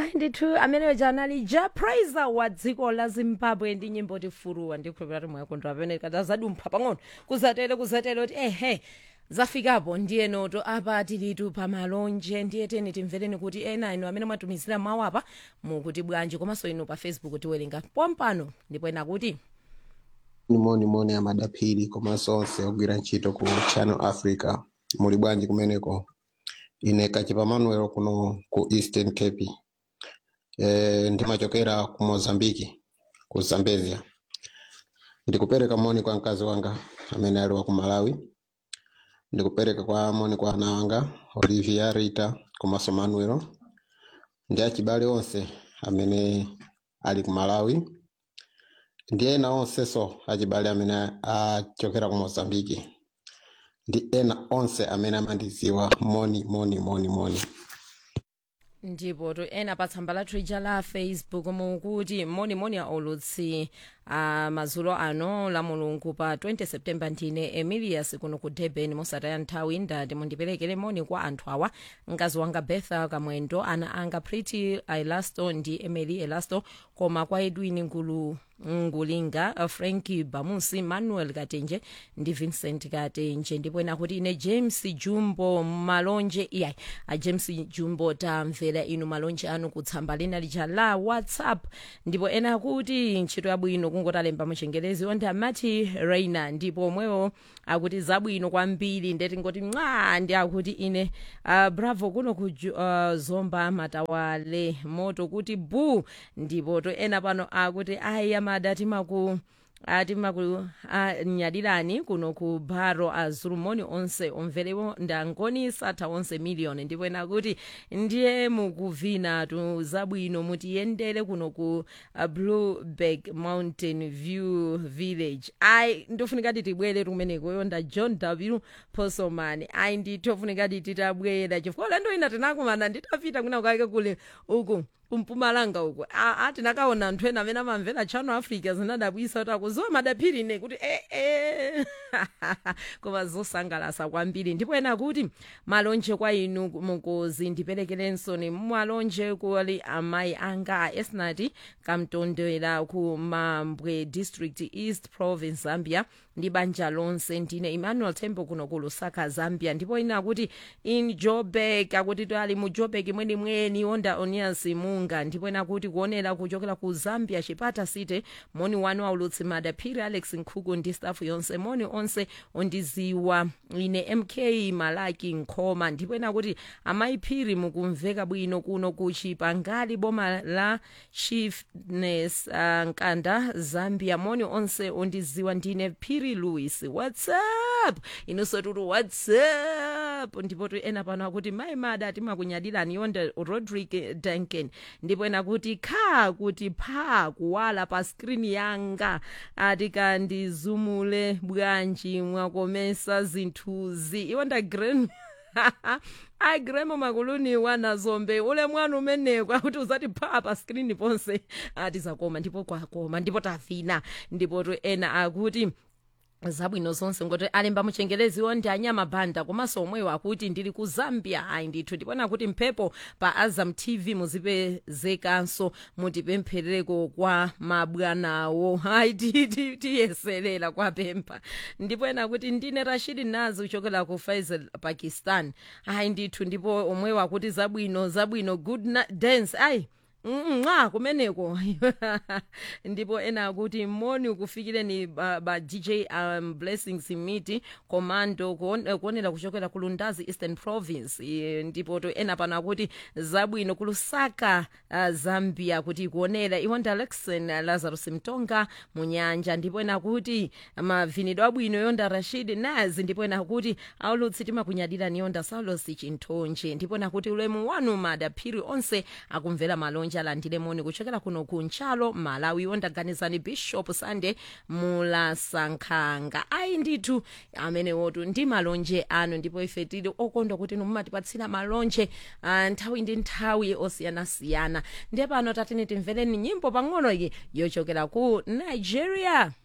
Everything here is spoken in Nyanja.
hayi ndithu ameneyo janali ja praiser wa dziko la zimbabwe ndi nyimbo tifuruwa ndikhulupira kuti mwayakondwa pamene kati azadumpha pang'ono kuzatele kuzatele kuti ehe zafikapo ndiye noto apa tilitu pamalonje ndiye teni timvereni kuti ena inu amene mwatumizira mawu apa mukuti bwanji komanso inu pa facebook tiwerenga pompano ndipo ena kuti nimoni moni amadaphiri komanso onse ogwira ntchito ku channel africa muli bwanji kumeneko ine kachipa manuel kuno ku eastern cape e, ndimachokera ku mozambiki ku zambezia ndikupereka moni kwa mkazi wanga amene ali wa ku malawi ndikupereka kwa moni kwa ana wanga olivia rita komanso manuel ndi achibale onse amene ali ku malawi ndi ena onsenso achibale amene achokera ku mozambiki ndi ena onse amene amandidziwa moni moni moni moni ndipo to ena pa tsamba lathu ija la facebook mukuti monimoni aulutsi a mazulo ano la mulungu pa 20 september ndine emilius kuno ku durban mosataya nthawi ndati mundiperekere moni kwa anthu awa mkazi wanga betha kamwendo ana anga pretty elasto ndi emily elasto koma kwa edwin ngulu ngulinga franki bamusi manuel katenje ndi vincent katenje ndipo ena kuti ine james jumbo malonje iyayi a james jumbo tamvera inu malonje anu kutsamba lina lija la whatsapp ndipo ena akuti ntchito yabwino kungotalemba muchengelezi onde amati reina ndipo omwewo akuti zabwino kwambiri ndeti ngoti mwa ndi akuti ine uh, bravo kuno ku uh, zomba matawale moto kuti bu ndipo to ena pano akuti ayi amada timaku timakunyadilani kuno ku baro azulumoni onse omverewo ndangoni satha onse miliyoni ndipo ena kuti ndiye mukuvina tu zabwino mutiyendere kuno ku uh, blueberg mountain view village ayi ndofunikati tibwere kumeneko yonda john w posomani ayi nditofunikati titabwera chifukwa ulendo ina tinakumana nditapita kuna kake kule uku kumpumalanga uku tinakaona anthu ena amene amamvera channel africa zinadabwisa kuti akuziwa madaphiri ne kuti ee eh, eh. koma zosangalasa kwambiri ndipo ena kuti malonje kwa inu mukuzi ndiperekerenso ni malonje kuli amayi anga a esnati kamtondera ku mambwe district east province zambia ndi banja lonse ndine emmanuel tembo kuno ku lusaka zambia ndipo ina kuti in jobek akuti tali mu jobek mwenimweni onda onias munga ndipo ina kuti kuonera kuchokera ku zambia chipata city moni wanu aulutsi madaphiri alex nkhuku ndi staff yonse moni onse ondiziwa ine mk malaki nkhoma ndipo ina kuti amayiphiri mukumveka bwino kuno ku chipangali boma la chiefness uh, nkanda zambia moni onse ondiziwa ndine phiri louis whatsapp inonso tuti whatsapp ndipo tu ena pano akuti mayi mada timakunyadilani yonda rodrick duncan ndipo ena kuti kha kuti pha kuwala pa skrini yanga atikandizumule bwanji mwakomesa zinthuzi iwonda grand agremo makuluni wanazombe ule mwana umeneko akuti uzati pha pa skrini ponse atizakoma ndipo kwakoma ndipo tavina ndipo tu ena akuti zabwino zonse ngoti alemba muchengelezi ndi anyama banda komanso omwewo akuti ndili ku zambia ayi ndithu ndipona kuti mphepo pa azam tv muzipezekanso mutipempherereko kwa mabwanawo ayi tiyeserera kwapempha ndipo ena kuti ndine rashidi nazi uchokera ku faisal pakistan ayi ndithu ndipo omwewo akuti zabwino zabwino good dance ayi mwa kumeneko ndipo ena akuti moni ukufikireni ba, ba dj um, blessings miti commando kuonera kuchokera ku lundazi eastern province e, ndipo to ena pano akuti zabwino ku lusaka uh, zambia kuti kuonera iwonda alexon uh, lazarus mtonga munyanja ndipo ena akuti mavinidwe abwino yonda rashid naz ndipo ena akuti aulutsi timakunyadirani yonda saulos chinthonje ndipo ena kuti ulemu wanu madaphiri onse akumvera malonje alandire moni kuchokera kuno ku ntchalo malawi wondaganizani bishop sunday mulasankhanga ayi ndithu amenewotu ndi malonje anu ndipo ife tili okondwa kuti mumatipatsira malonje uh, nthawi ndi nthawi osiyanasiyana ndiye pano tatene timvereni nyimbo pang'ono iyi yochokera ku nigeria